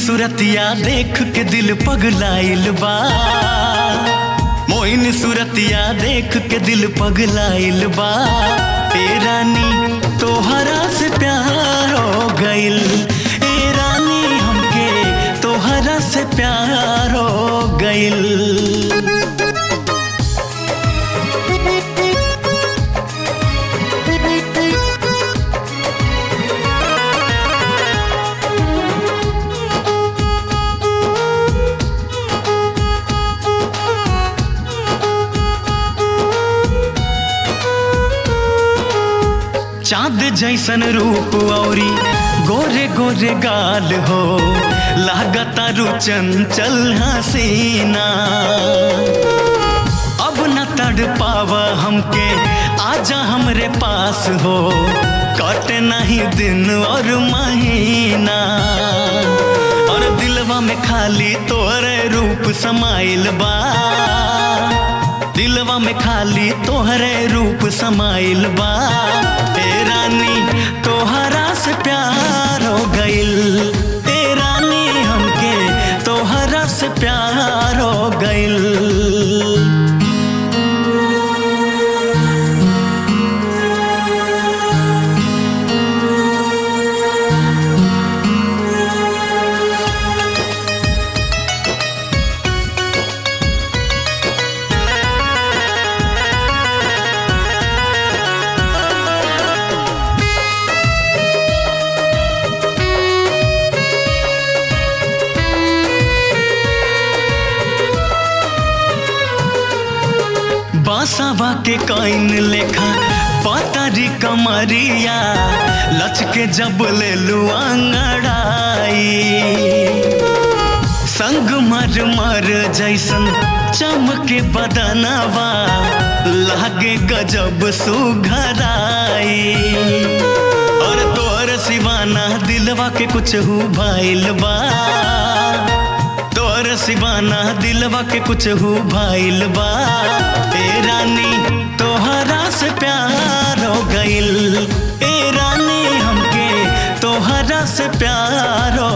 सूरतिया देख के दिल पगलाइल बा मोइन सूरतिया देख के दिल पगलाइल बा ए रानी तोहरा से प्यार हो गइल ए रानी हमके तोहरा से प्यार हो गइल चांद जैसन रूप औरी गोरे गोरे गाल हो लागता रू चंचल हसीना अब न तड़ पावा हमके आजा हमरे पास हो कटे नहीं दिन और महीना और दिलवा में खाली तोरे रूप समाइल बा दिलवा में खाली तोहरे रूप समाइल बा ए रानी तोहरा से प्यार हो गइल ए रानी हमके तोहरा से प्यार हो गइल बासावा के काइन लेखा पातारी कमरिया लचके जब ले लुआंगड़ाई संग मर मर जैसन चमके बदनवा लागे गजब सुघराई और तोर सिवाना दिलवा के कुछ हु भाइल बा तोर सिवाना दिलवा के कुछ हु भाइल बा ए रानी तोहरा से प्यार हो गइल ए रानी हमके तोहरा से प्यार हो